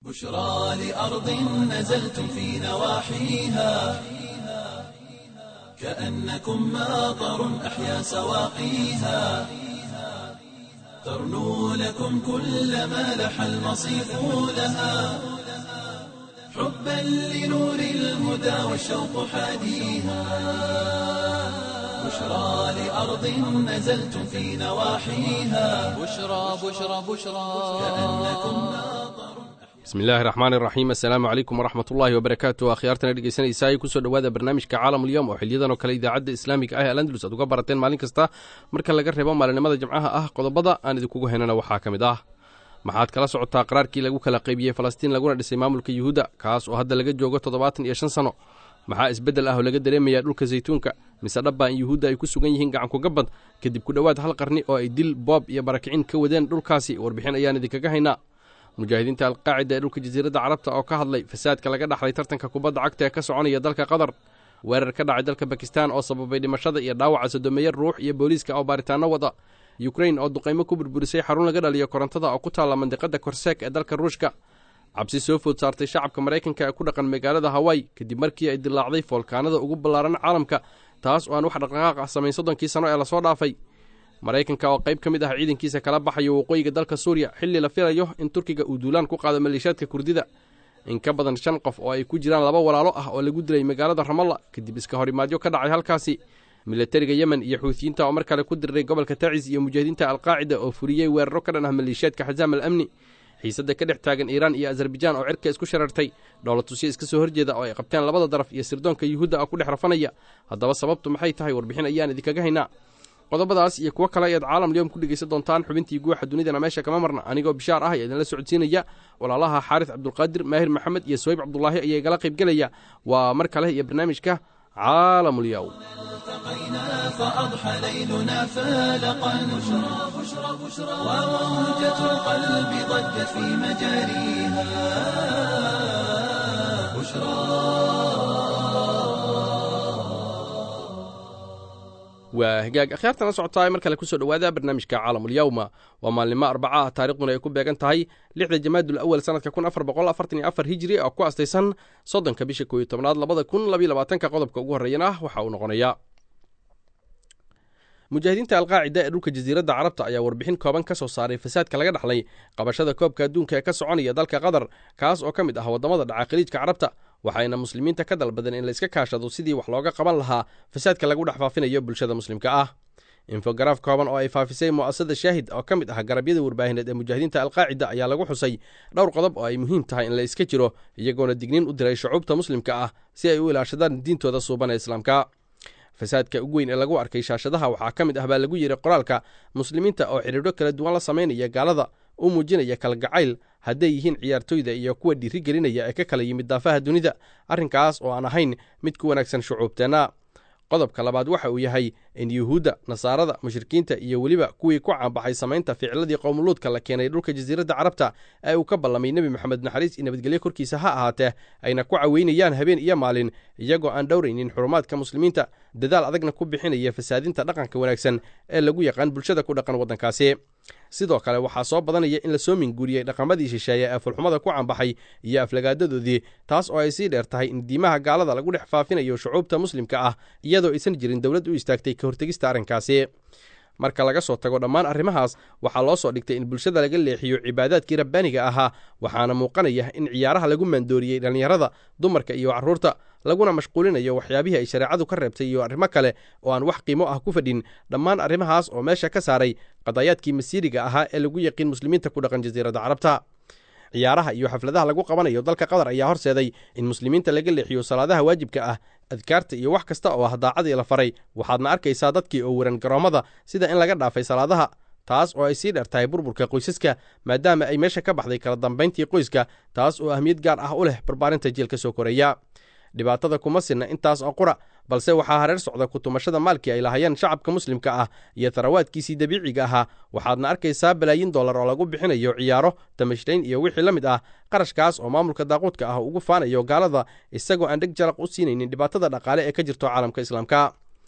بشرى لأرض نزلتم في نواحيها كأنكم ماطر أحيا سواقيها ترنو لكم كل ما لح المصيف لها حبا لنور الهدى والشوق حاديها بشرى لأرض نزلتم في نواحيها بشرى بشرى بشرى كأنكم ماطر bismi illaahi raxmaan iraxiim assalaamu calaykum waraxmat ullaahi wabarakaatu akhyaartana dhegeysanaysaay kusoo dhowaada barnaamijka caalamulyoom oo xiliyadan oo kale idaacadda islaamiga ah ee alandalus aad uga barateen maalin kasta marka laga reebo maalinimada jimcaha ah qodobada aan idinkugu haynana waxaa ka mid ah maxaad kala socotaa qaraarkii lagu kala qaybiyey falastiin laguna dhisay maamulka yuhuudda kaas oo hadda laga joogo toddobaatan iyo shan sanno maxaa isbeddel ah oo laga dareemayaa dhulka saytuunka mise dhabbaa in yuhuudda ay ku sugan yihiin gacankugabad kadib ku dhowaad hal qarni oo ay dil boob iyo barakicin ka wadeen dhulkaasi warbixin ayaan idinkaga haynaa mujaahidiinta alqaacida ee dhulka jasiiradda carabta oo ka hadlay fasaadka laga dhaxlay tartanka kubadda cagta ee ka soconaya dalka qatar weerar ka dhacay dalka bakistan oo sababay dhimashada iyo dhaawaca sodomeeya ruux iyo booliiska oo baaritaanno wada yukrain oo duqaymo ku burburisay xarun laga dhaliyo korontada oo ku taalla mandiqada korseek ee dalka ruushka cabsi soo food saartay shacabka maraykanka ee ku dhaqan magaalada hawaii kadib markii ay dilaacday foolkaanada ugu ballaaran caalamka taas oo aan wax dhaqdhaqaaq ah samayn soddonkii sano ee lasoo dhaafay maraykanka oo qayb ka mid ah ciidankiisa kala baxayo waqooyiga dalka suuriya xilli la filayo in turkiga uu duulaan ku qaado maleeshiyaadka kurdida in ka badan shan qof oo ay ku jiraan laba walaalo ah oo lagu dilay magaalada ramalla kadib iska horimaadyo ka dhacay halkaasi milatariga yemen iyo xuutiyiinta oo mar kale ku diriray gobolka tacis iyo mujaahidiinta alqaacida oo furiyey weeraro ka dhan ah maleeshiyaadka xasaam al amni xiisadda ka dhex taagan iiraan iyo azarbajaan oo cirka isku sharartay dhowlatusyo iska soo horjeeda oo ay qabteen labada daraf iyo sirdoonka yuhuudda oo ku dhex rafanaya haddaba sababtu maxay tahay warbixin ayaan idinkaga haynaa qodobadaas iyo kuwo kale ayaad caalam lyoom ku dhegaysan doontaan xubintii guuxa dunidana meesha kama marna anigoo bishaar ah ayaa idinla socodsiinaya walaalaha xaaris cabdulqaadir maahir maxamed iyo soyb cabdulaahi ayaa igala qaybgelaya waa mar kale iyo barnaamijka caalamulyow التقينا فأضحى ليلنا فالقا بشرى بشرى بشرى وموجة القلب ضجت في مجاريها waa hagaag akhyaartana socotaa mar kale kusoo dhowaada barnaamijka caalamulyawma waa maalnimo arbaca ah taarikhduna ay ku beegan tahay lixda jamaadul awal sanadka kun afar boqol afartan iyo afar hijiri oo ku astaysan soddonka bisha kooiyo tobnaad labada kun labayo labaatanka qodobka ugu horreeyana ah waxa uu noqonayaa mujaahidiinta alqaacida ee dhulka jasiiradda carabta ayaa warbixin kooban ka soo saaray fasaadka laga dhaxlay qabashada koobka adduunka ee ka soconaya dalka qatar kaas oo ka mid ah waddamada dhaca khaliijka carabta waxayna muslimiinta ka dalbadeen in la iska kaashado sidii wax looga qaban lahaa fasaadka lagu dhex faafinayo bulshada muslimka ah infogaraaf kooban oo ay faafisay mu'asasada shaahid oo ka mid ah garabyada warbaahineed ee mujaahidiinta alqaacida ayaa lagu xusay dhowr qodob oo ay muhiim tahay in la iska jiro iyagoona digniin u diray shucuubta muslimka ah si ay u ilaashadaan diintooda suuban ee islaamka fasaadka ugu weyn ee lagu arkay shaashadaha waxaa ka mid ah baa lagu yidhi qoraalka muslimiinta oo xidhiidho kala duwan la samaynaya gaalada u muujinaya kalgacayl hadday yihiin ciyaartoyda iyo kuwa dhiiri gelinaya ee ka kala yimid daafaha dunida arrinkaas oo aan ahayn mid ku wanaagsan shucuubteenna qodobka labaad waxa uu yahay in yuhuudda nasaarada mushrikiinta iyo weliba kuwii ku caanbaxay samaynta ficladii qowmuluudka la keenay dhulka jasiiradda carabta ee uu ka ballamay nebi moxamed naxariis iyo nabadgelyo korkiisa ha ahaatee ayna ku caweynayaan habeen iyo maalin iyagoo aan dhowraynin xurumaadka muslimiinta dadaal adagna ku bixinaya fasaadinta dhaqanka wanaagsan ee lagu yaqaan bulshada ku dhaqan waddankaasi sidoo kale waxaa soo badanaya in la soo minguuriyey dhaqamadii shisheeye ee fulxumada ku caanbaxay iyo aflagaadadoodii taas oo ay sii dheer tahay in diimaha gaalada lagu dhex faafinayo shucuubta muslimka ah iyadoo aysan jirin dowlad u istaagtay ka hortegista arrinkaasi marka laga soo tago dhammaan arrimahaas waxaa loo soo dhigtay in bulshada laga leexiyo cibaadaadkii rabbaaniga ahaa waxaana muuqanaya in ciyaaraha lagu maandooriyey dhallinyarada dumarka iyo carruurta laguna mashquulinayo waxyaabihii ay shareecadu ka reebtay iyo arrimo kale oo aan wax qiimo ah ku fadhin dhammaan arrimahaas oo meesha ka saaray qadayaadkii masiiriga ahaa ee lagu yaqiin muslimiinta ku dhaqan jasiiradda carabta ciyaaraha iyo xafladaha lagu qabanayo dalka qatar ayaa horseeday in muslimiinta laga leexiyo salaadaha waajibka ah adkaarta iyo wax kasta oo ah daacadii la faray waxaadna arkaysaa dadkii oo weran garoommada sida in laga dhaafay salaadaha taas oo ay sii dheer tahay burburka qoysaska maadaama ay meesha ka baxday kala dambayntii qoyska taas oo ahmiyad gaar ah u leh barbaarinta jielka soo koraya dhibaatada kuma sinna intaas oo qura balse waxaa hareer socda kutumashada maalkii ay lahayeen shacabka muslimka ah iyo tarawaadkiisii dabiiciga ahaa waxaadna arkaysaa balaayin dollar oo lagu bixinayo ciyaaro tamashrayn iyo wixii la mid ah qarashkaas oo maamulka daaquudka ah ugu faanayo gaalada isagoo aan dheg jalaq u siinaynin dhibaatada dhaqaale ee ka jirto caalamka islaamka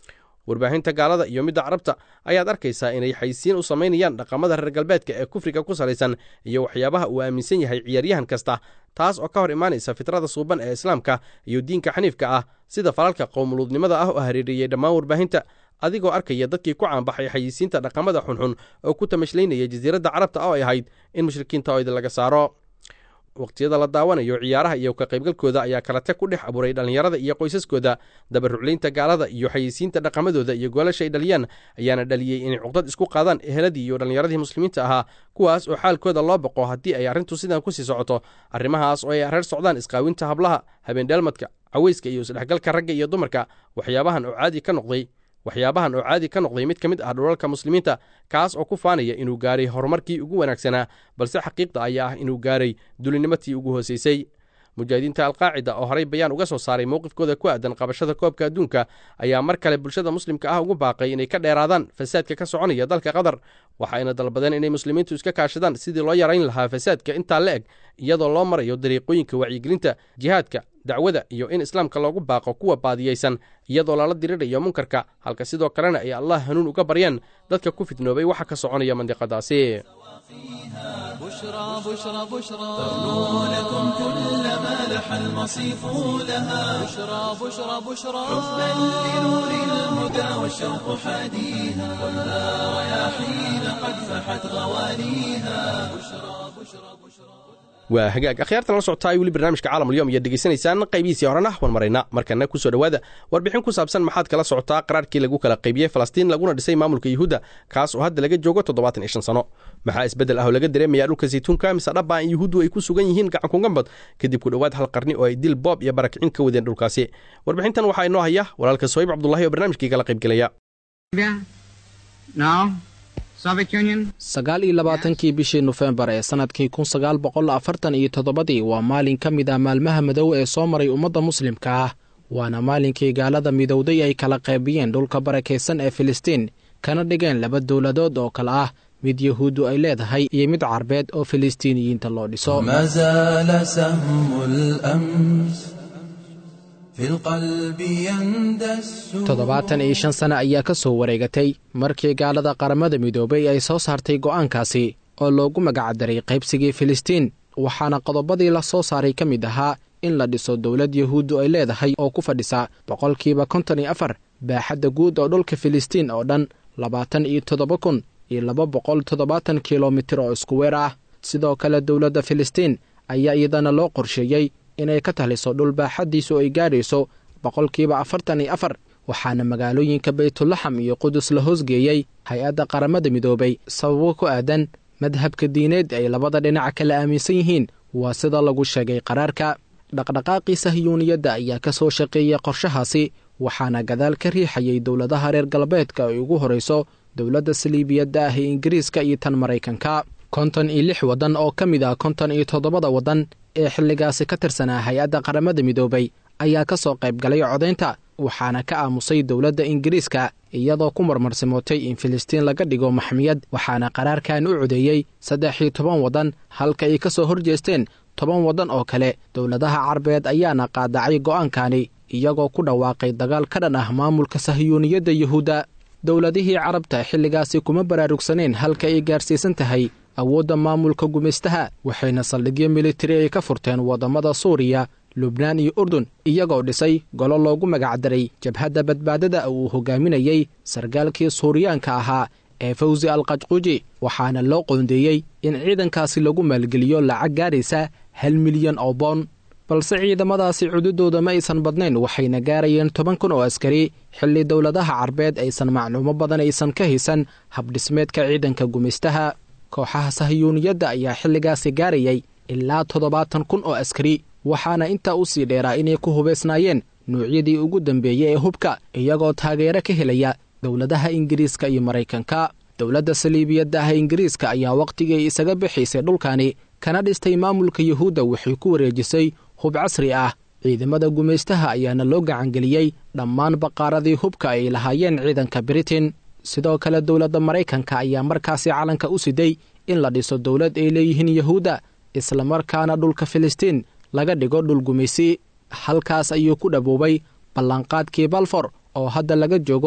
warbaahinta gaalada iyo midda carabta ayaad arkaysaa inay xaysiin u samaynayaan dhaqamada reer galbeedka ee kufriga ku salaysan iyo waxyaabaha uu aaminsan yahay ciyaaryahan kasta taas oo ka hor imaanaysa fitrada suuban ee islaamka iyo diinka xaniifka ah sida falalka qowmuluudnimada ah oo hareeriyey dhammaan warbaahinta adigoo arkaya dadkii ku caanbaxay xayisiinta dhaqamada xunxun oo ku tamashlaynaya jasiiradda carabta oo ay ahayd in mushrikiinta oo idin laga saaro waqtiyada la daawanayo ciyaaraha iyo ka qaybgalkooda ayaa kalate ku dhex abuuray dhallinyarada iyo qoysaskooda dabaruclaynta gaalada iyo xayisiinta dhaqamadooda iyo goolasha ay dhaliyaan ayaana dhaliyey inay cuqdad isku qaadaan eheladii iyo dhallinyaradii muslimiinta ahaa kuwaas oo xaalkooda loo boqo haddii ay arrintu sidan kusii socoto arrimahaas oo ay reer socdaan isqaawinta hablaha habeendheelmadka caweyska iyo isdhexgalka ragga iyo dumarka waxyaabahan oo caadi ka noqday waxyaabahan oo caadi ka noqday mid ka mid ah dhulalka muslimiinta kaas oo ku faanaya inuu gaaray horumarkii ugu wanaagsanaa balse xaqiiqda ayaa ah inuu gaaray dulinimatii ugu hoosaysay mujaahidiinta alqaacida oo horay bayaan uga soo saaray mowqifkooda ku aadan qabashada koobka adduunka ayaa mar kale bulshada muslimka ah ugu baaqay inay ka dheeraadaan fasaadka ka soconaya dalka qatar waxayna dalbadeen inay muslimiintu iska kaashadaan sidii loo yarayn lahaa fasaadka intaa la eg iyadoo loo marayo dariiqooyinka wacyigelinta jihaadka dacwada iyo in islaamka loogu baaqo kuwa baadiyaysan iyadoo lala dirirayo munkarka halka sidoo kalena ay allah hanuun uga baryaan dadka ku fidnoobay waxa ka soconaya mandiqadaasi بشرى بشرى بشرى تغنو لكم كل ما لح المصيف لها بشرى بشرى بشرى حبا لنور الهدى والشوق حاديها ولا رياحين قد فحت غوانيها waa hagaag akhyaartan la socotaa weli barnaamijka caalamulyoom ayaad degeysanaysaan qaybihiisii horena wan marayna markana kusoo dhowaada warbixin ku saabsan maxaad kala socotaa qaraarkii lagu kala qaybiyey falastiin laguna dhisay maamulka yuhuudda kaas oo hadda laga joogo toddobaatan iyo shan sano maxaa isbeddel ah oo laga dareemayaa dhulka saytuunka mise dhaba in yuhuuddu ay ku sugan yihiin gacankungambad kadib ku dhowaad hal qarni oo ay dil boob iyo barakicin ka wadeen dhulkaasi warbixintan waxaa inoo haya walaalka sohayb cabdulahi oo barnaamijkii kala qaybgelaya now Soviet Union sagaal iyo labaatankii bishii nofembar ee sannadkii kun sagaal boqol afartan iyo toddobadii waa maalin ka mid ah maalmaha madow ee soo maray ummadda muslimka ah waana maalinkii gaalada midowday ay kala qaybiyeen dhulka barakaysan ee filistiin kana dhigeen laba dowladood oo kale ah mid yahuuddu ay leedahay iyo mid carbeed oo filistiiniyiinta loo dhiso ما زال سهم الأمس في القلب يندس toddobaatan iyo shan sano ayaa ka soo wareegatay markii gaalada qaramada midoobay ay soo saartay go'aankaasi oo loogu magacdaray qaybsigii filistiin waxaana qodobadii la soo saaray ka mid ahaa in la dhiso dowlad yahuuddu ay leedahay oo ku fadhisa boqolkiiba konton iyo afar baaxadda guud oo dhulka filistiin oo dhan labaatan iyo toddoba kun iyo laba boqol toddobaatan kilomitir oo isku weer ah sidoo kale dowladda filistiin ayaa iyadana loo qorsheeyey inay ka taliso dhul baaxaddiisu ay gaadhayso boqolkiiba afartan iyo afar waxaana magaalooyinka baytulaxam iyo qudus la hoosgeeyey hay-adda qaramada midoobay sababo ku aadan madhabka diineed ay labada dhinac kala aaminsan yihiin waa sida lagu sheegay qaraarka dhaqdhaqaaqii sahyuuniyadda ayaa ka soo shaqeeyey qorshahaasi waxaana gadaal ka riixayay dowladaha reer galbeedka ay ugu horayso dowladda saliibiyadda ah ee ingiriiska iyo tan maraykanka konton iyo lix waddan oo ka mid ah konton iyo toddobada waddan ee xilligaasi ka tirsanaa hay-adda qaramada midoobay ayaa ka soo qayb galay codaynta waxaana ka aamusay dowladda ingiriiska iyadoo ku marmarsimootay in filistiin laga dhigo maxmiyad waxaana qaraarkan u codeeyey saddex iyo toban waddan halka ay ka soo horjeesteen toban waddan oo kale dowladaha carbeed ayaana qaadacay go'aankani iyagoo ku dhawaaqay dagaal ka dhan ah maamulka sahyuuniyadda yuhuudda dowladihii carabta xilligaasi kuma baraarugsaneen halka ay gaarsiisan tahay awoodda maamulka gumaystaha waxayna saldhigyo militari ay ka furteen waddamada suuriya lubnaan iyo urdun iyagoo dhisay golo loogu magacdaray jabhadda badbaadada uu hogaaminayey sargaalkii suuriyaanka ahaa ee fawsi alqajquuji waxaana loo qoondeeyey in ciidankaasi lagu maalgeliyo lacag gaaraysa hal milyan oo boon balse ciidamadaasi cududooda ma aysan badnayn waxayna gaarayeen toban kun oo askari xilli dowladaha carbeed aysan macluumo badan aysan ka haysan habdhismeedka ciidanka gumaystaha kooxaha sahyuuniyadda ayaa xilligaasi gaarayay ilaa toddobaatan kun oo askari waxaana intaa u sii dheeraa inay ku hubaysnaayeen nuucyadii ugu dambeeyey ee hubka iyagoo taageero ka helaya dowladaha ingiriiska iyo maraykanka dowladda saliibiyadda ah ingiriiska ayaa wakhtigii isaga bixaysay dhulkani kana dhistay maamulka yuhuudda waxay ku wareejisay hub casri ah ciidamada gumaystaha ayaana loo gacangeliyey dhammaan baqaaradii hubka ay lahaayeen ciidanka britain sidoo kale dowladda maraykanka ayaa markaasi calanka u siday in la dhiso dowlad ay leeyihiin yuhuudda islamarkaana dhulka filistiin laga dhigo dhul gumaysi halkaas ayuu ku dhaboobay ballanqaadkii balfor oo hadda laga joogo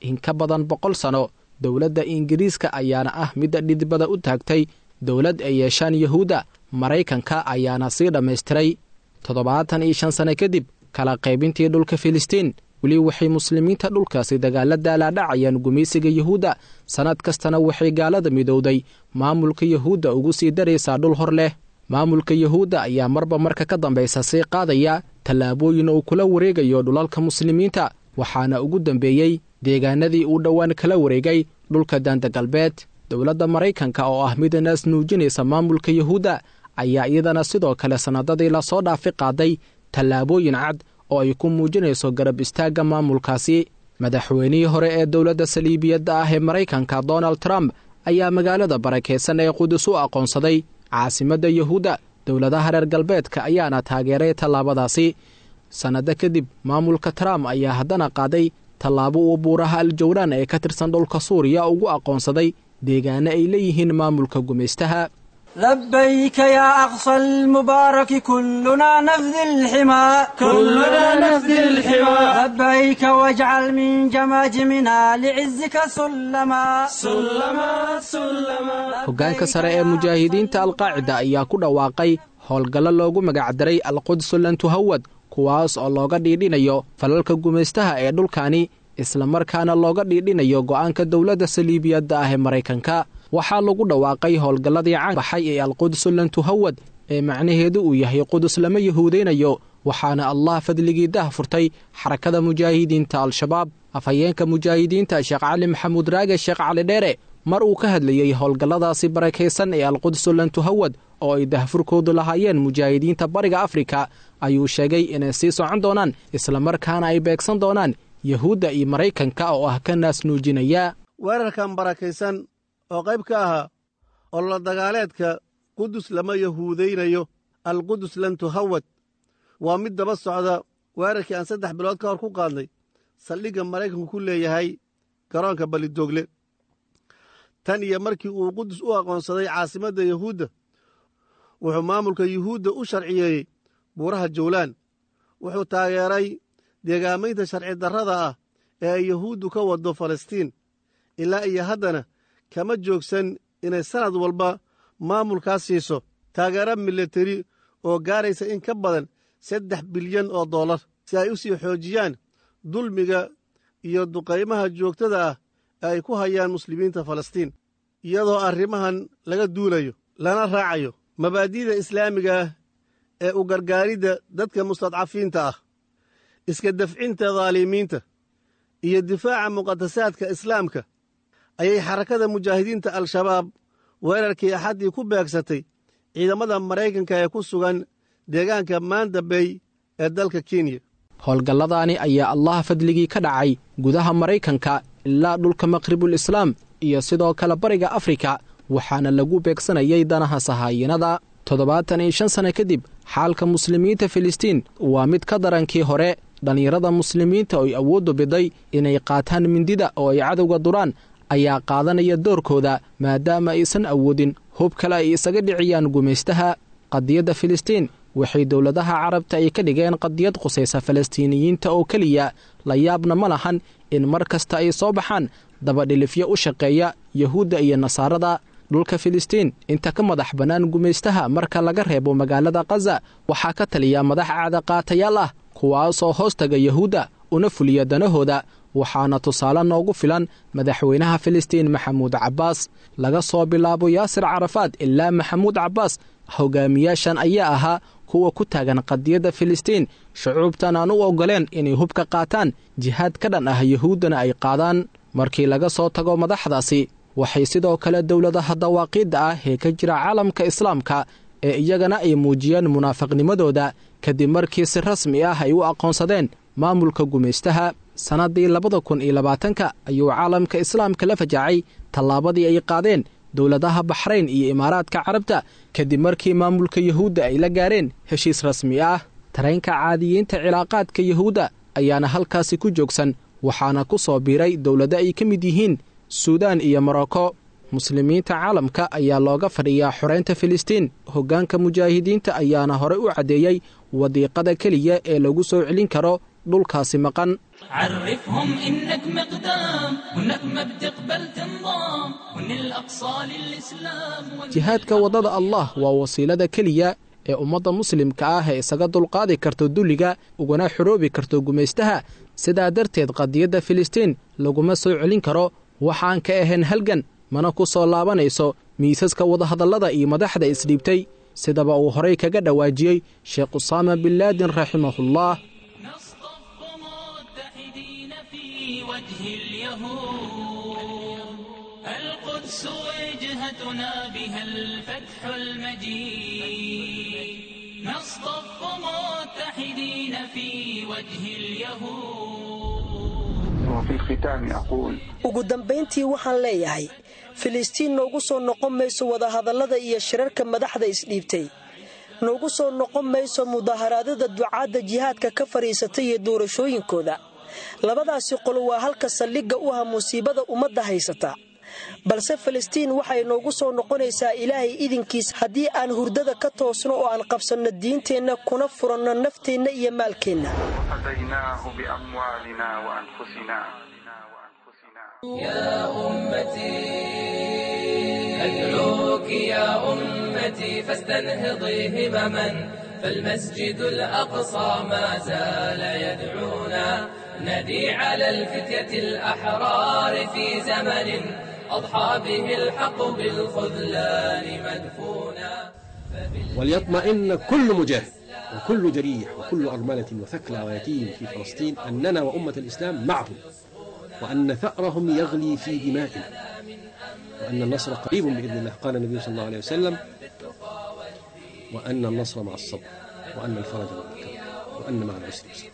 in ka badan boqol sano dowladda ingiriiska ayaana ah midda dhidibada u taagtay dowlad ay yeeshaan yuhuudda maraykanka ayaana sii dhammaystiray toddobaatan iyo shan sane kadib kala qaybintii dhulka filistiin weli waxay muslimiinta dhulkaasi dagaala daalaadhacayaan gumaysiga yuhuudda sannad kastana waxay gaalada midowday maamulka yuhuudda ugu sii daraysaa dhul hor leh maamulka yuhuudda ayaa marba marka ka dambaysa sii qaadaya tallaabooyin uu kula wareegayo dhulalka muslimiinta waxaana ugu dambeeyey deegaanadii uu dhowaan kala wareegay dhulka daanda galbeed dowladda maraykanka oo ah mida naas nuujinaysa maamulka yuhuudda ayaa iyadana sidoo kale sannadadii lasoo dhaafi qaaday tallaabooyin cad oo ay ku muujinayso garab istaagga maamulkaasi madaxweynihii hore ee dowladda saliibiyadda ah ee maraykanka donald trump ayaa magaalada barakaysan ee qudus u aqoonsaday caasimadda yuhuudda dowladaha reer galbeedka ayaana taageeray tallaabadaasi sannado kadib maamulka trump ayaa haddana qaaday tallaabo uu buuraha aljawraan ee ka tirsan dhulka suuriya ugu aqoonsaday deegaano ay leeyihiin maamulka gumaystaha لبيك يا أقصى المبارك كلنا نفذي الحمى كلنا نفذي الحمى لبيك واجعل من جماجمنا لعزك سلما سلما سلما hoggaanka sare ee mujaahidiinta alqaacida ayaa ku dhawaaqay howlgallo loogu magacdaray alqudsu lantuhawad kuwaas oo looga dhiidhinayo falalka gumaystaha ee dhulkani islamarkaana looga dhiidhinayo go'aanka dowladda saliibiyadda ah ee maraykanka waxaa lagu dhawaaqay howlgalladii caan baxay ee alqudsu lantuhawad ee macnaheedu uu yahay qudus lama yahuudaynayo waxaana allah fadligii dah furtay xarakada mujaahidiinta al-shabaab afhayeenka mujaahidiinta sheekh cali maxamuud raage sheekh cali dheere mar uu ka hadlayey howlgalladaasi barakaysan ee alqudsu lantuhawad oo ay dahfurkoodu lahaayeen mujaahidiinta bariga afrika ayuu sheegay inay sii socon doonaan islamarkaana ay beegsan doonaan yahuudda iyo maraykanka oo ah ka naas nuujinaya weerarkan barakaysan oo qayb ka ahaa olola dagaaleedka qudus lama yahuudaynayo alqudus lan tuhawad waa mid daba socda weerarkii aan saddex bilood ka hor ku qaadnay saldhigga maraykanku ku leeyahay garoonka balidoogle tan iyo markii uu qudus u aqoonsaday caasimadda yuhuudda wuxuu maamulka yuhuudda u sharciyeeyey buuraha jawlaan wuxuu taageeray deegaamaynta sharci darrada ah ee ay yuhuuddu ka waddo falastiin ilaa iyo haddana kama joogsan inay sannad walba maamulkaas siiso taageero milateri oo gaaraysa in ka badan saddex bilyan oo dollar si ay u sii xoojiyaan dulmiga iyo duqaymaha joogtada ah ee ay ku hayaan muslimiinta falastiin iyadoo arrimahan laga duulayo lana raacayo mabaadi'da islaamiga ah ee u gargaaridda dadka mustadcafiinta ah iska dafcinta daalimiinta iyo difaaca muqadasaadka islaamka ayay xarakada mujaahidiinta al-shabaab weerarkii axaddii ku beegsatay ciidamada maraykanka ee ku sugan deegaanka maanda bay ee dalka kenya howlgalladaani ayaa allah fadligii ka dhacay gudaha maraykanka ilaa dhulka maqribul islaam iyo sidoo kale bariga afrika waxaana lagu beegsanayay danaha sahaayinada toddobaatan iyo shan sanno kadib xaalka muslimiinta filistiin waa mid ka darankii hore dhallinyarada muslimiinta oy awooddu biday inay qaataan mindida oo ay cadowga duraan ayaa qaadanaya doorkooda maadaama aysan awoodin hub kale ay isaga dhiciyaan gumaystaha qadiyadda filistiin waxay dowladaha carabta ay ka dhigeen qadiyad qusaysa falastiiniyiinta oo keliya la yaabna ma lahan in mar kasta ay soo baxaan dabadhilifyo u shaqeeya yuhuudda iyo nasaarada dhulka filistiin inta ka madax bannaan gumaystaha marka laga reebo magaalada khaza waxaa ka taliya madax caadaqaatayaal ah kuwaasoo hoos taga yuhuudda una fuliya danahooda waxaana tusaale noogu filan madaxweynaha filistiin maxamuud cabbaas laga soo bilaabo yaasir carafaad ilaa maxamuud cabbaas hogaamiyaashan ayaa ahaa kuwa ku taagan qadiyadda filistiin shucuubtan aan u oggoleen inay hubka qaataan jihaad ka dhan ah yuhuuddana ay qaadaan markii laga soo tago madaxdaasi waxay sidoo kale dowladaha dawaaqiidda ah ee ka jira caalamka islaamka ee iyagana ay muujiyeen munaafiqnimadooda kadib markii si rasmi ah ay u aqoonsadeen maamulka gumaystaha sannaddii labada kun iyo labaatanka ayuu caalamka islaamka la fajacay tallaabadii ay qaadeen dowladaha baxrayn iyo imaaraadka carabta kadib markii maamulka yuhuudda ay la gaareen heshiis rasmi ah tareenka caadiyiinta cilaaqaadka yuhuudda ayaana halkaasi ku joogsan waxaana ku soo biiray dowlado ay ka mid yihiin suudaan iyo morocco muslimiinta caalamka ayaa looga fadhiyaa xoreynta filistiin hoggaanka mujaahidiinta ayaana horey u caddeeyey wadiiqada keliya ee lagu soo celin karo dhulkaasi maqan عرفهم إنك مقدام وإنك ما بتقبل تنضام وإن الأقصى للإسلام jihaadka waddada allah waa wasiilada keliya ee ummadda muslimka ah ee isaga dulqaadi karto dulliga ugana xoroobi karto gumaystaha sidaa darteed qadiyadda filistiin laguma soo celin karo waxaan ka ahayn halgan mana ku soo laabanayso miisaska wadahadallada iyo madaxda isdhiibtay sidaba uu horay kaga dhowaajiyey sheekh usaama bin laadin raximahullah نصطف متحدين في وجه اليهود القدس وجهتنا بها الفتح المجيد نصطف متحدين في وجه اليهود وفي الختام أقول ugu dambayntii waxaan leeyahay filistiin noogu soo noqon mayso wadahadallada iyo shirarka madaxda isdhiibtay noogu soo noqon mayso mudaaharaadada ducaadda jihaadka ka fadhiisatay iyo doorashooyinkooda labadaasi qolo waa halka saldhigga u ah musiibada ummadda haysata balse filistiin waxay noogu soo noqonaysaa ilaahay idinkiis haddii aan hurdada ka toosno oo aan qabsanno diinteenna kuna furanno nafteenna iyo maalkeenna فديناه بأموالنا وأنفسنا يا أمتي أدعوك يا أمتي فاستنهضي همما فالمسجد الأقصى ما زال يدعونا ندي على الفتية الأحرار في زمن أضحى به الحق بالخذلان مدفونا وليطمئن كل مجاهد وكل جريح وكل أرملة وثكلى ويتيم في فلسطين أننا وأمة الإسلام معهم وأن ثأرهم يغلي في دمائنا وأن النصر قريب بإذن الله قال النبي صلى الله عليه وسلم وأن النصر مع الصبر وأن الفرج مع الكرب وأن مع العسر يسرا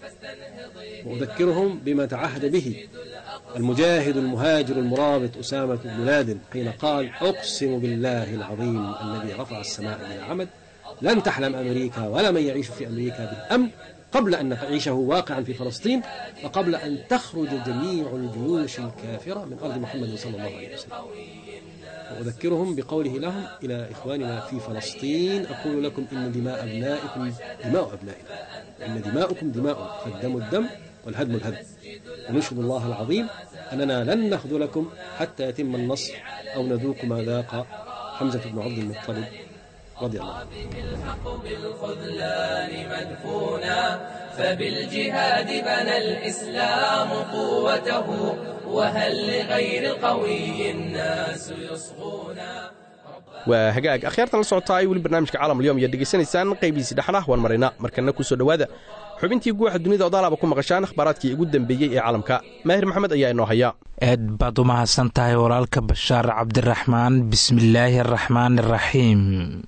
وأذكرهم بما تعهد به المجاهد المهاجر المرابط أسامة بن لادن حين قال أقسم بالله العظيم الذي رفع السماء بلا عمد لن تحلم أمريكا ولا من يعيش في أمريكا بالأمن قبل أن تعيشه واقعا في فلسطين وقبل أن تخرج جميع الجيوش الكافرة من أرض محمد صلى الله عليه وسلم وأذكرهم بقوله لهم إلى إخواننا في فلسطين أقول لكم إن دماء أبنائكم دماء أبنائنا وإن دماؤكم دماء فالدم الدم والهدم الهدم ونشهد الله العظيم أننا لن نخذلكم حتى يتم النصر أو نذوق ما ذاق حمزة بن عبد المطلب رضي الله عنه الحق بالخذلان مدفونا فبالجهاد بنى الإسلام قوته وهل لغير القوي الناس يصغونا waa hagaag akhyaarta la socotaa ay weli barnaamijka caalam alyom ayaad dhegaysanaysaan qaybihiisi dhexlah waan maraynaa markana ku soo dhowaada xubintii guuxa dunida odaalaaba ku maqashaan akhbaaraadkii ugu dembeeyey ee caalamka maahir maxamed ayaa inoo haya aad baad u mahadsan tahay walaalka bashaar cabdiraxmaan bismillaahi araxmaan araxiim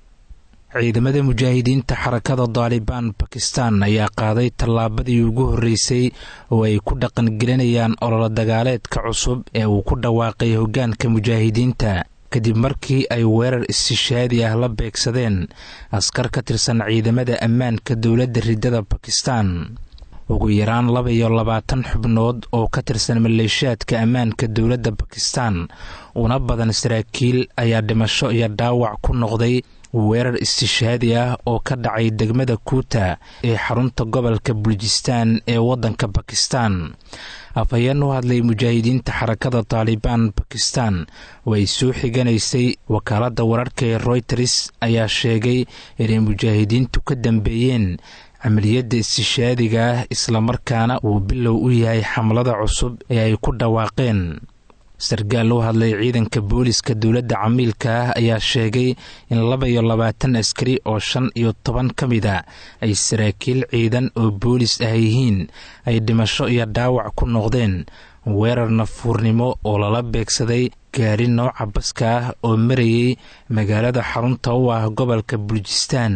ciidamada mujaahidiinta xarakada daalibaan bakistan ayaa qaaday tallaabadii ugu horreysay oo ay ku dhaqangelinayaan ololo dagaaleedka cusub ee uu ku dhawaaqay hoggaanka mujaahidiinta kadib markii ay weerar istishaadi ah la beegsadeen askar ka tirsan ciidamada ammaanka dowladda riddada bakistan ugu yaraan laba iyo labaatan xubnood oo ka tirsan maleeshiyaadka ammaanka dowladda bakistan una badan saraakiil ayaa dhimasho iyo dhaawac ku noqday weerar istishaadi ah oo ka dhacay degmada kuuta ee xarunta gobolka bulujistan ee waddanka bakistan afhayeen u hadlay mujaahidiinta xarakada taalibaan bakistan oo ay soo xiganaysay wakaaladda wararka ee royters ayaa sheegay inay mujaahidiintu ka dambeeyeen camaliyadda istishaadiga ah islamarkaana uu bilow u yahay xamlada cusub ee ay ku dhawaaqeen sarkaal u hadlay ciidanka booliska dowladda camiilka ah ayaa sheegay in laba iyo labaatan askari oo shan iyo toban ka mid a ay saraakiil ciidan oo boolis ah yihiin ay dhimasho iyo dhaawac ku noqdeen weerar nafuurnimo oo lala beegsaday gaari nooca baska ah oo marayay magaalada xarunta u ah gobolka bulujistan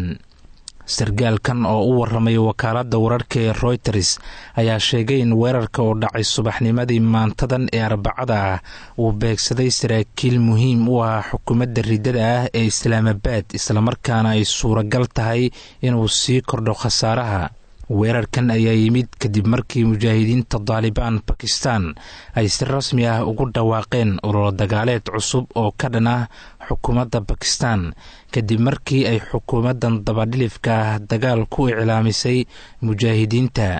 sarkaalkan oo u waramay wakaaladda wararka ee royters ayaa sheegay in weerarka oo dhacay subaxnimadii maantadan ee arbacada ah uu beegsaday saraakiil muhiim u ah xukuumadda riddada ah ee islaamabaad islamarkaana ay suuragal tahay inuu sii kordho khasaaraha weerarkan ayaa yimid kadib markii mujaahidiinta daalibaan bakistan ay si rasmi ah ugu dhawaaqeen ololo dagaaleed cusub oo ka dhan ah xukuumadda bakistan kadib markii ay xukuumaddan dabadhilifka ah dagaal ku iclaamisay mujaahidiinta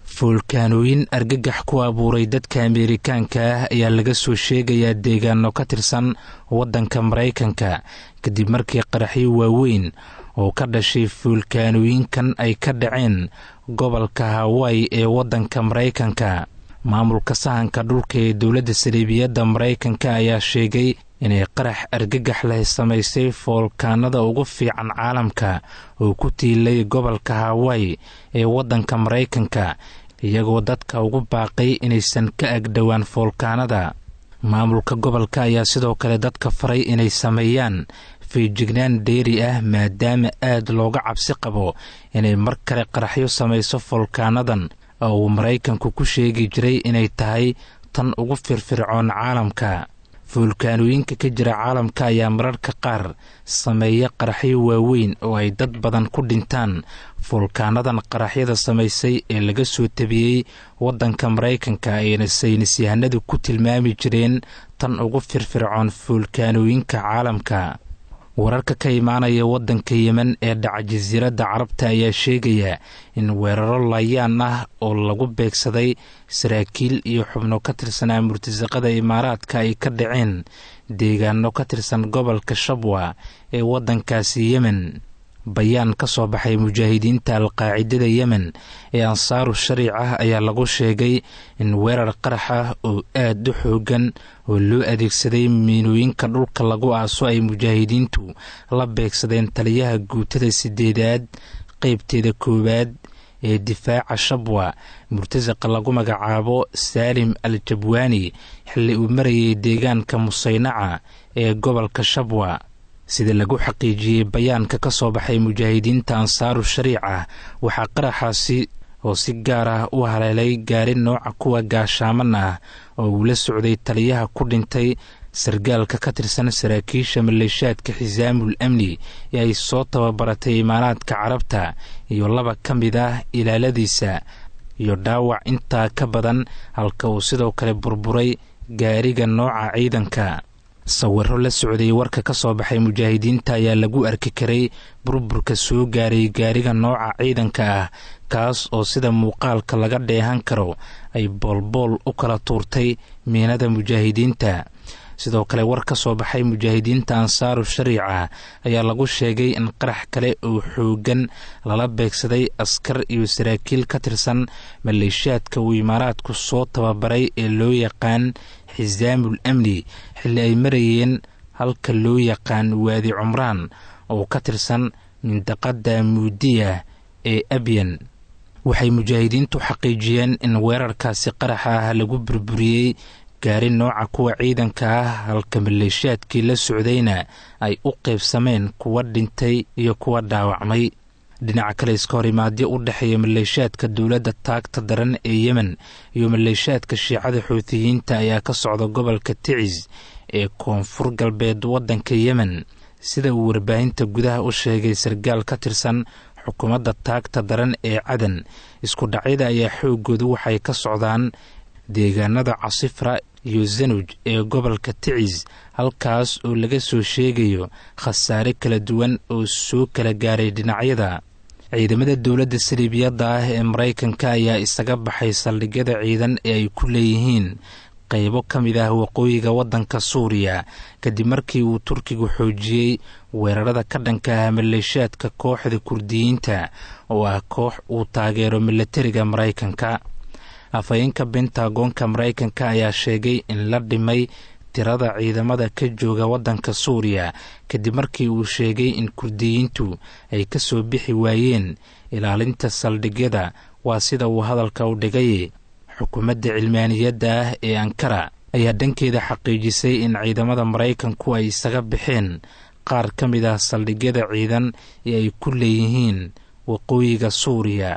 foolkaanooyin argagax ku abuuray dadka ameerikaanka ah ayaa laga soo sheegayaa deegaano ka tirsan waddanka maraykanka kadib markii qaraxyo waaweyn oo ka dhashay foolkaanooyinkan ay ka dhaceen gobolka hawaii ee waddanka maraykanka maamulka sahanka dhulka ee dowladda saliibiyadda maraykanka ayaa sheegay inay qarax argagax leh samaysay foolkaanada ugu fiican caalamka oo ku tiilay gobolka hawaii ee waddanka maraykanka iyagoo dadka ugu baaqay inaysan ka agdhowaan foolkaanada maamulka gobolka ayaa sidoo kale dadka faray inay sameeyaan feejignaan dheeri ah maadaama aad looga cabsi qabo inay mar kale qaraxyo samayso foolkaanadan oo uu maraykanku ku sheegi jiray inay tahay tan ugu firfircoon caalamka foolkaanooyinka ka jira caalamka ayaa mararka qaar sameeya qaraxyo waaweyn oo ay dad badan ku dhintaan foolkaanadan qaraxyada samaysay ee laga soo tabiyey waddanka maraykanka ayna saynis yahanadu ku tilmaami jireen tan ugu firfircoon foolkaanooyinka caalamka wararka ka imaanaya waddanka yemen ee dhaca jasiiradda carabta ayaa sheegaya in weeraro layaan ah oo lagu beegsaday saraakiil iyo xubno ka tirsanaa murtasaqada imaaraadka ay ka dhaceen deegaano ka tirsan gobolka shabwa ee waddankaasi yemen bayaan ka soo baxay mujaahidiinta alqaacidada yemen ee ansaaru shariic ah ayaa lagu sheegay in weerar qarax ah oo aad u xoogan oo loo adeegsaday miinooyinka dhulka lagu aaso ay mujaahidiintu la beegsadeen taliyaha guutada sideedaad qeybteeda koowaad ee difaaca shabwa murtasaqa lagu magacaabo saalim al jabwaani xilli uu marayay deegaanka musaynaca ee gobolka shabwa sida lagu xaqiijiyey bayaanka ka soo baxay mujaahidiinta ansaaru shariica waxaa qaraxaasi oo si gaar ah u haleelay gaari nooca kuwa gaashaaman ah oo uu la socday taliyaha ku dhintay sargaalka ka tirsan saraakiisha maleeshaadka xisaamul amni ee ay soo tababaratay imaaraadka carabta iyo laba ka mid ah ilaaladiisa iyo dhaawac intaa ka badan halka uu sidoo kale burburay gaariga nooca ciidanka sawiro la socday warka ka soo baxay mujaahidiinta ayaa lagu arki karay burburka soo gaaray gaariga nooca ciidanka ah kaas oo sida muuqaalka laga dheehan karo ay boolbool u kala tuurtay miinada mujaahidiinta sidoo kale war ka soo baxay mujaahidiinta ansaaru shariica ayaa lagu sheegay in qarax kale oo xoogan lala beegsaday askar iyo saraakiil ka tirsan maleeshaadka uu imaaraadku soo tababaray ee loo yaqaan xisaamul amni xilli ay marayeen halka loo yaqaan waadi cumraan oo ka tirsan mindaqada muudiya ee abyan waxay mujaahidiintu xaqiijiyeen in weerarkaasi qaraxa ah lagu burburiyey gaari nooca kuwa ciidanka ah halka maleeshaadkii la socdayna ay u qaybsameen kuwa dhintay iyo kuwa dhaawacmay dhinaca kale iska hor imaadyo u dhexeeya maleeshaadka dowladda taagta daran ee yemen iyo maleeshaadka shiicada xuutiyiinta ayaa ka socda gobolka ticis ee koonfur galbeed waddanka yemen sida uu warbaahinta gudaha u sheegay sargaal ka tirsan xukuumadda taagta daran ee cadan isku dhacyada ayaa xooggoodu waxay ka socdaan deegaanada casifra iyo zanuj ee gobolka ticis halkaas oo laga soo sheegayo khasaare kala duwan oo soo kala gaaray dhinacyada ciidamada dowladda saliibiyadda ah ee maraykanka ayaa isaga baxay saldhigyada ciidan ee ay ku leeyihiin qaybo ka mid ah waqooyiga waddanka suuriya kadib markii uu turkigu xoojiyey weerarada ka dhanka ah maleeshaadka kooxda kurdiyiinta oo ah koox uu taageero milatariga maraykanka afhayeenka bentagoonka maraykanka ayaa sheegay in la dhimay tirada ciidamada ka jooga waddanka suuriya kadib markii uu sheegay in kurdiyiintu ay ka soo bixi waayeen ilaalinta saldhigyada waa sida uu hadalka u dhigay xukuumadda cilmaaniyadda ah ee ankara ayaa dhankeeda xaqiijisay in ciidamada maraykanku ay isaga baxeen qaar ka mid ah saldhigyada ciidan ee ay ku leeyihiin waqooyiga suuriya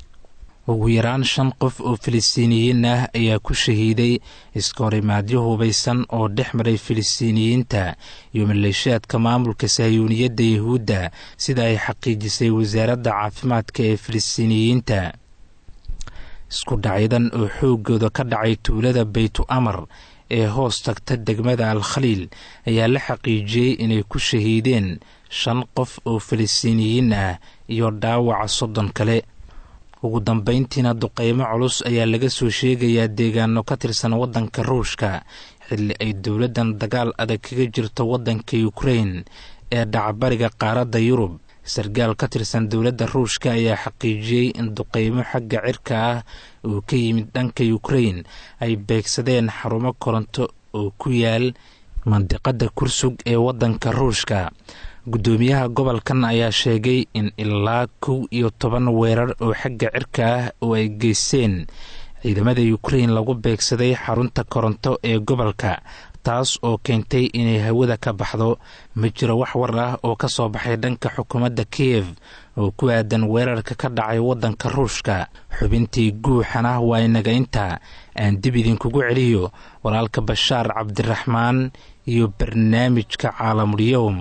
ugu yaraan shan qof oo filistiiniyiin ah ayaa ku shahiiday iska horimaadyo hubaysan oo dhex maray filistiiniyiinta iyo maleeshaadka maamulka sahyuuniyadda yahuudda sida ay xaqiijisay wasaaradda caafimaadka ee filistiiniyiinta isku dhacyadan oo xooggooda ka dhacay tuulada baytu amar ee hoos tagta degmada al khaliil ayaa la xaqiijiyey inay ku shahiideen shan qof oo filistiiniyiin ah iyo dhaawaca soddon kale ugu dambayntiina duqeymo culus ayaa laga soo sheegayaa deegaano ka tirsan waddanka ruushka xilli ay dowladdan dagaal adag kaga jirto waddanka ukrein ee dhacbariga qaaradda yurub sarkaal ka tirsan dowladda ruushka ayaa xaqiijiyey in duqeymo xagga cirka ah oo ka yimid dhanka ukrein ay beegsadeen xarumo koronto oo ku yaal mandiqada kursug ee waddanka ruushka guddoomiyaha gobolkan ayaa sheegay in ilaa kow iyo toban weerar oo xagga cirka ah oo ay geysteen ciidamada ukrein lagu beegsaday xarunta koronto ee gobolka taas oo keentay inay hawada ka baxdo ma jiro wax war ah oo ka soo baxay dhanka xukuumadda kiyev oo ku aadan weerarka ka dhacay waddanka ruushka xubintii guuxana waa inaga inta aan dib idinkugu celiyo walaalka bashaar cabdiraxmaan iyo barnaamijka caalamulyowm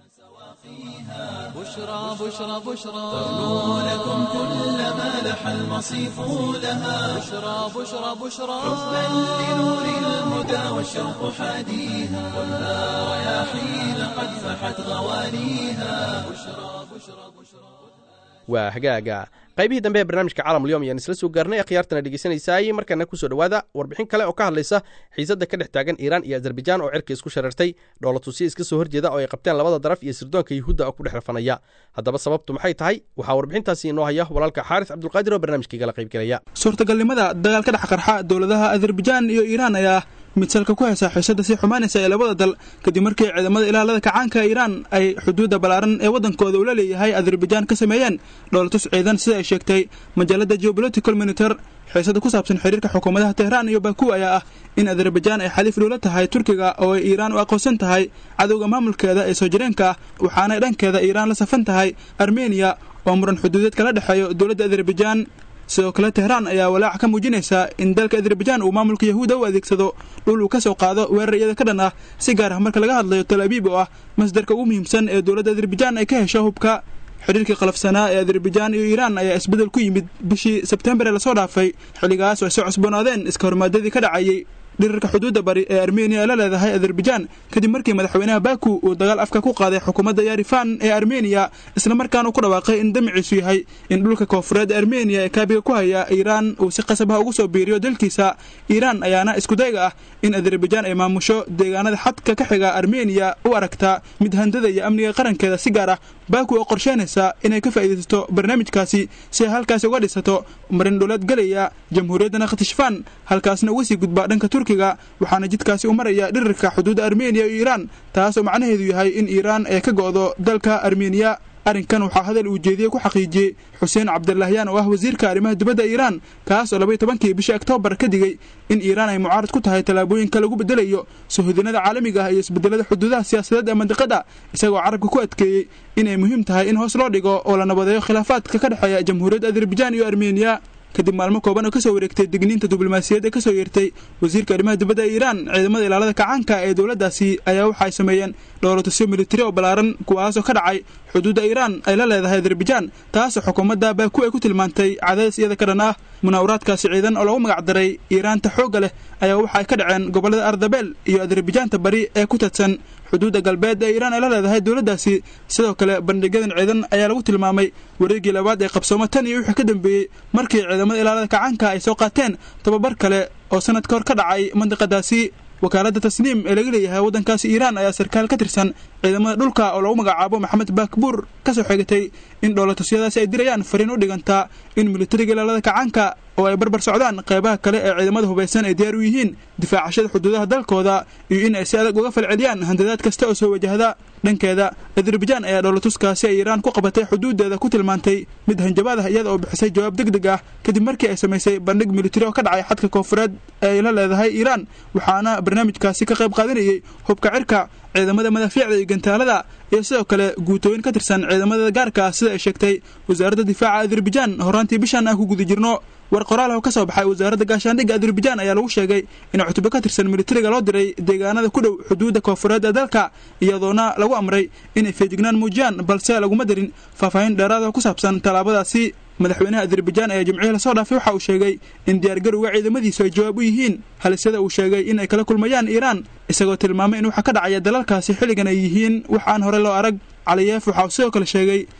بشرى بشرى بشرى تغنو لكم كل ما لح المصيف لها بشرى بشرى بشرى حبا لنور الهدى والشوق حاديها والها رياحين قد فحت غوانيها بشرى بشرى بشرى waa hagaaga qaybihii dambe ee barnaamijka caalamulyoom ayaan isla soo gaarnay akhyaartana dhegeysanaysaay markana kusoo dhowaada warbixin kale oo ka hadlaysa xiisadda ka dhex taagan iiraan iyo azerbaijaan oo cirka isku sharartay dhoolatusiya iska soo horjeeda oo ay qabteen labada daraf iyo sirdoonka yuhuudda oo ku dhex rafanaya haddaba sababtu maxay tahay waxaa warbixintaasi inoo haya walaalka xaaris cabdulqaadir oo barnaamijkaigala qaybgelaya suurtagalnimada dagaal ka dhex qarxa dowladaha azerbaijaan iyo iiraan ayaa mid salka ku haysa xiisada sii xumaanaysa ee labada dal kadib markii ciidamada ilaalada kacaanka iiraan ay xuduudda ballaaran ee waddankooda ula leeyahay azerbaijaan ka sameeyeen dhoolatus ciidan sida ay sheegtay majaalada geopolitical monitor xiisada ku saabsan xiriirka xukuumadaha tehraan iyo baku ayaa ah in azerbaijaan ay xaliif dhuula tahay turkiga oo ay iiraan u aqoonsan tahay cadowga maamulkeeda ee soo jireenka ah waxaanay dhankeeda iiraan la safan tahay armeniya oo muran xuduudeed kala dhexeeyo dowladda azerbaijaan sidoo kale tehraan ayaa walaac ka muujinaysa in dalka azerbaijaan uu maamulka yahuuda u adeegsado dhul uu ka soo qaado weerar iyada ka dhan ah si gaar ah marka laga hadlayo tal abiib oo ah masdarka ugu muhiimsan ee dowladda azerbaijaan ay ka hesho hubka xidhiirkii qalafsanaa ee azerbaijaan iyo iiraan ayaa isbeddel ku yimid bishii sebtembar ee lasoo dhaafay xilligaas oo ay soo cusboonaadeen iska hormaadadii ka dhacayay dhirirka xuduudda bari ee armeniya ay la leedahay azerbaijaan kadib markii madaxweynaha baku uu dagaal afka ku qaaday xukuumadda yarifan ee armeniya islamarkaana ku dhawaaqay in damiciisu yahay in dhulka koofureed ee armeniya ee kaabiga ku haya iiraan uu si qasabah ugu soo biiriyo dalkiisa iiraan ayaana iskudayga ah in azerbaijaan ay maamusho deegaanada xadka ka xiga armeniya u aragtaa mid handada iyo amniga qarankeeda si gaar ah baku oo qorsheynaysa inay ka faa'iidaysato barnaamijkaasi si ay halkaasi uga dhisato marin dhuleed galaya jamhuuriyadda nakhtishfan halkaasna uga sii gudba dhanka turkiga waxaana jidkaasi u maraya dhirirka xuduudda armeniya iyo iiraan taas oo macnaheedu yahay in iiraan ay ka go'do dalka armeniya arrinkan waxaa hadal uu jeediyey ku xaqiijiyey xuseen cabdilaahyaan oo ah wasiirka arrimaha dibadda iiraan kaas oo labaiy tobankii bishii oktoobar ka digey in iiraan ay mucaarad ku tahay tallaabooyinka lagu bedelayo suhudinada caalamiga ah iyo isbedelada xuduudaha siyaasadeed ee mandiqada isagoo carabka ku adkeeyey inay muhiim tahay in hoos loo dhigo oo la nabadeeyo khilaafaadka ka dhexeeya jamhuuriyadda azerbaijaan iyo armeniya kadib maalmo kooban oo kasoo wareegtay digniinta diblomaasiyadda kasoo yeertay wasiirka arrimaha dibadda ee iiraan ciidamada ilaalada kacaanka ee dowladdaasi ayaa waxa ay sameeyeen dhoolatusyo militari oo ballaaran kuwaasoo ka dhacay xuduudda iiraan ay la leedahay azerbaijaan taasoo xukuumadda baaku ay ku tilmaantay cadaadis iyada ka dhan ah munaawaraadkaasi ciidan oo lagu magac daray iiraanta xoogga leh ayaa waxa ay ka dhaceen gobollada ardabeel iyo azerbajaanta bari ee ku tadsan xuduudda galbeed ee iiraan ay la leedahay dowladdaasi sidoo kale bandhigyadan ciidan ayaa lagu tilmaamay wareegii labaad ee qabsooma tan iyo wixii ka dambeeyey markii ciidamada ilaalada kacaanka ay soo qaateen tababar kale oo sanad ka hor ka dhacay mandiqadaasi wakaaladda tasniim ee laga leeyahay waddankaasi iiraan ayaa sarkaal ka tirsan ciidamada dhulka oo lagu magacaabo maxamed baakbuur ka soo xeegatay in dhoolatusyadaasi ay dirayaan fariin u dhigantaa in militariga ilaalada kacaanka oo ay barbar socdaan qeybaha kale ee ciidamada hubaysan ay diyaar u yihiin difaacashada xuduudaha dalkooda iyo in ay si adag uga falceliyaan handadaad kasta oo soo wajahda dhankeeda azerbaijaan ayaa dhoolatuskaasi ay iiraan ku qabatay xuduudeeda ku tilmaantay mid hanjabaad ah iyada oo bixisay jawaab deg deg ah kadib markii ay samaysay bandhig militari oo ka dhacay xadka koofureed ee ay la leedahay iiraan waxaana barnaamijkaasi ka qayb qaadanayay hubka cirka ciidamada madaafiicda iyo gantaalada iyo sidoo kale guutooyin ka tirsan ciidamada gaarka ah sida ay sheegtay wasaaradda difaaca azerbaijaan horaantii bishan aan ku guda jirno war qoraal oo ka soo baxay wasaaradda gaashaandhigga azerbaijaan ayaa lagu sheegay in cutube ka tirsan militariga loo diray deegaanada ku dhow xuduudda koofureed ee dalka iyadoona lagu amray inay feejignaan muujiyaan balse laguma darin faahfaahin dheeraada ku saabsan tallaabadaasi madaxweynaha azerbaijaan ayaa jimcihii lasoo dhaafay waxa uu sheegay in diyaargarowga ciidamadiisu ay jawaab u yihiin halisyada uu sheegay in ay kala kulmayaan iiraan isagoo tilmaamay in waxa ka dhacaya dalalkaasi xilligan ay yihiin wax aan hore loo arag caliyeef waxa uu sidoo kale sheegay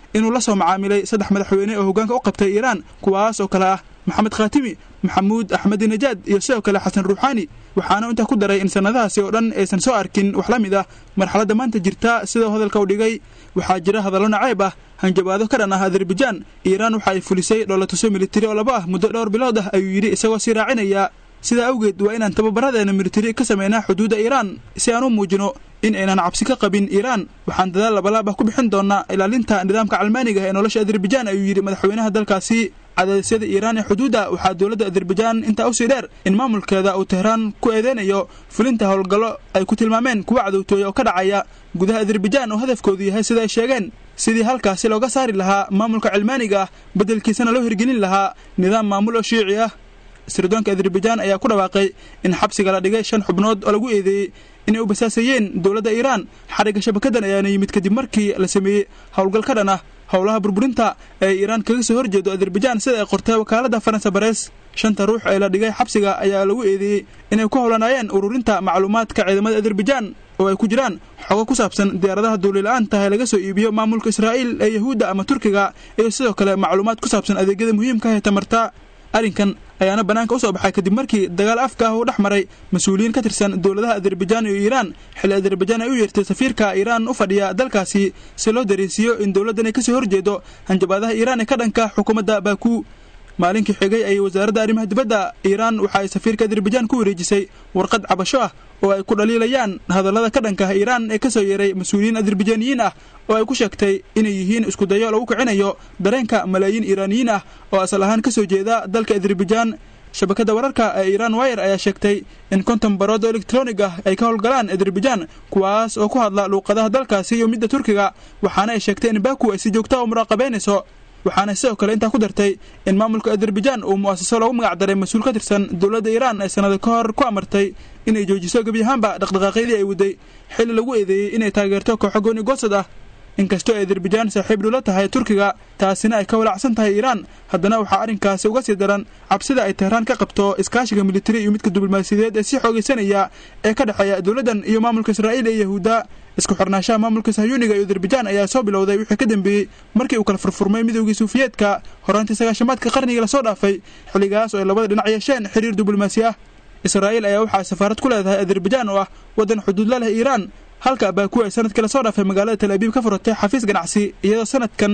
inuu la soo macaamilay saddex madaxweyne oo hoggaanka u qabtay iiraan kuwaas oo kale ah maxamed khaatimi maxamuud axmedi najaad iyo sidoo kale xasan ruuxaani waxaana intaa ku daray in sannadahaasi oo dhan aysan soo arkin wax la mid ah marxaladda maanta jirta sidau hadalka u dhigay waxaa jira hadallo naceeb ah hanjabaado ka dhan ah azerbajaan iiraan waxa ay fulisay dhoolatuso militari oo laba ah muddo dhowr bilood ah ayuu yidhi isagoo sii raacinaya sidaa awgeed waa inaan tababaradeena militari ka samaynaa xuduudda iiraan si aan u muujino in aynan cabsi ka qabin iiraan waxaan dadaal labalaab ah ku bixin doonaa ilaalinta nidaamka calmaaniga ee nolosha azerbajaan ayuu yidhi madaxweynaha dalkaasi cadaadisyada iiraan ee xuduudda waxaa dowladda azerbajaan intaa usii dheer in maamulkeeda uu tehraan ku eedeynayo fulinta howlgallo ay ku tilmaameen kuwa cadowtooya oo ka dhacaya gudaha azerbajaan oo hadafkoodu yahay sida ay sheegeen sidii halkaasi looga saari lahaa maamulka cilmaaniga ah beddelkiisana loo hirgelin lahaa nidaam maamul oo shiici ah sirdoonka azerbajaan ayaa ku dhawaaqay in xabsiga la dhigay shan xubnood oo lagu eedeeyey inay u basaasayeen dowladda iiraan xarigga shabakadan ayaana yimid kadib markii la sameeyey howlgal ka dhan ah howlaha burburinta ee iiraan kaga soo horjeedo azerbajaan sida ay qortay wakaaladda faransa barees shanta ruux ee la dhigay xabsiga ayaa lagu eedeeyey inay ku howlanaayeen ururinta macluumaadka ciidamada azerbajaan oo ay ku jiraan xogo ku saabsan diyaaradaha duulila-aanta ee laga soo iibiyo maamulka israa'iil ee yahuudda ama turkiga iyo sidoo kale macluumaad ku saabsan adeegyada muhiimka ah ee tamarta arrinkan ayaana bannaanka u soo baxay kadib markii dagaal afka ah uu dhex maray mas-uuliyiin ka tirsan dowladaha azerbajaan iyo iiraan xilli azerbajaan ay u yeertay safiirka iiraan u fadhiya dalkaasi si loo dareensiiyo in dowladdan ay kasoo horjeedo hanjabaadaha iiraan ee ka dhanka xukuumadda baaku maalinkii xigay ayay wasaaradda arrimaha dibadda iiraan waxa ay safiirka azerbajaan ku wareejisay warqad cabasho ah oo ay ku dhaliilayaan hadallada ka dhanka iiraan ee kasoo yeeray mas-uuliyiin azerbajaniyiin ah oo ay ku sheegtay inay yihiin iskudayo lagu kicinayo dareenka malaayiin iiraaniyiin ah oo asal ahaan kasoo jeeda dalka azerbajaan shabakadda wararka ee iiraan wire ayaa sheegtay in konton barood oo elektronig ah ay ka howlgalaan azerbajaan kuwaas oo ku hadla luuqadaha dalkaasi iyo midda turkiga waxaana ay sheegtay in baku ay si joogta u muraaqabeynayso waxaana sidoo kale intaa ku dartay in maamulka azerbajaan uu mu'asaso loogu magac daray mas-uul ka tirsan dowladda iiraan ay sannado ka hor ku amartay inay joojiso gebi ahaanba dhaqdhaqaaqyadii ay waday xilli lagu eedeeyey inay taageerto kooxo gooni goosad ah inkastoo ay azerbajaan saaxiib dhula tahay turkiga taasina ay ka walacsan tahay iiraan haddana waxaa arrinkaasi uga sii daran cabsida ay tehraan ka qabto iskaashiga militari iyo midka diblomaasiyadeed ee sii xoogaysanaya ee ka dhexeeya dowladdan iyo maamulka israa'iil ee yahuudda isku xirnaanshaha maamulka sahyuuniga iyo azerbajaan ayaa soo bilowday wixii ka dambeeyey markii uu kala furfurmay midoogii suufiyeedka horaantii sagaashamaadka qarnigii lasoo dhaafay xilligaas oo ay labada dhinac yeesheen xiriir diblomaasi ah israa'iil ayaa waxaa safaarad ku leedahay azerbajaan oo ah waddan xuduud la leh iiraan halka baaku ay sanadkii lasoo dhaafay magaalada tal abiib ka furatay xafiis ganacsi iyadoo sanadkan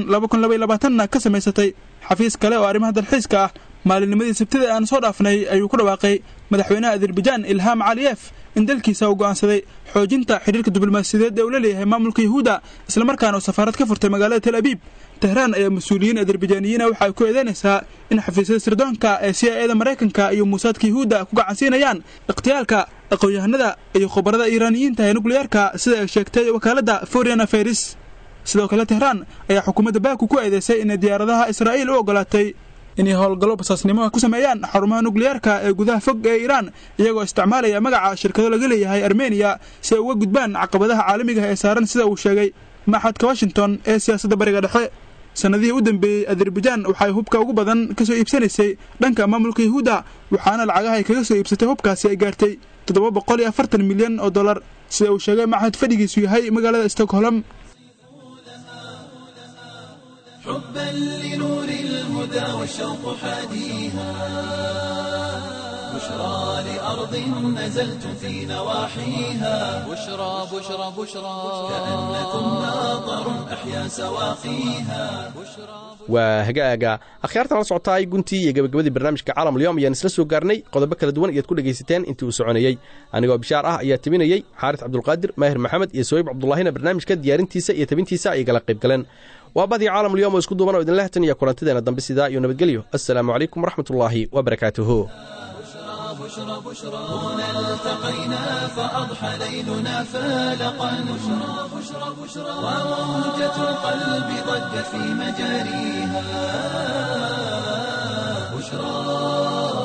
na ka samaysatay xafiis kale oo arrimaha dalxiiska ah maalinnimadii sabtida aan soo dhaafnay ayuu ku dhawaaqay madaxweynaha azerbajaan ilhaam caliyef in dalkiisa uu go'aansaday xoojinta xidhiirka diblomaasiyadeed ee uu la leeyahay maamulka yahuudda islamarkaana uu safaarad ka furtay magaalada tel abiib tehraan ayaa mas-uuliyiin azerbajaniyiina waxa ay ku eedeynaysaa in xafiisyada sirdoonka ee c i eda maraykanka iyo muusaadka yahuudda ku gacansiinayaan ikhtiyaalka aqoon-yahanada iyo khubarada iiraaniyiinta ee nukliyeerka sida ay sheegtay wakaaladda foreign affairs sidoo kale tehraan ayaa xukuumadda baaku ku eedeysay inay diyaaradaha israa'iil u ogolaatay inay howlgallo basaasnimo ku sameeyaan xarumaha nukliyeerka ee gudaha fog ee iiraan iyagoo isticmaalaya magaca shirkado laga leeyahay armeniya si ay uga gudbaan caqabadaha caalamiga ee saaran sida uu sheegay maxadka washington ee siyaasadda bariga dhexe sannadihii u dambeeyey azerbajaan waxay hubka ugu badan ka soo iibsanaysay dhanka maamulka yahuudda waxaana lacagaha ay kaga soo iibsatay hubkaasi ay gaartay toddoba boqol iyo afartan milyan oo dollar sida uu sheegay maxad fadhigiisu yahay magaalada stockholm حبا لنور الهدى والشوق حاديها بشرى لأرض نزلت في نواحيها بشرى بشرى بشرى كأنكم ماطر أحيا سواقيها waa hagaaga akhyaartan la socotaay guntii iyo gabagabadii barnaamijka caalamulyoom ayaan isla soo gaarnay qodobo kala duwan ayaad ku dhegaysateen intii uu soconayey anigoo bishaar ah ayaa tebinayey xaaris cabdulqaadir maahir maxamed iyo soyib cabdulaahina barnaamijka diyaarintiisa iyo tebintiisa ay gala qayb galeen waa badii caalamulyoom oo isku duuban oo idinla hatan iyo kulantideena dambe sidaa iyo nabadgelyo assalaamu calaykum waraxmatullaahi wabarakaatuhu بشرى بشرى هنا التقينا فأضحى ليلنا فالقا بشرى بشرى بشرى وموجة القلب ضجت في مجاريها بشرى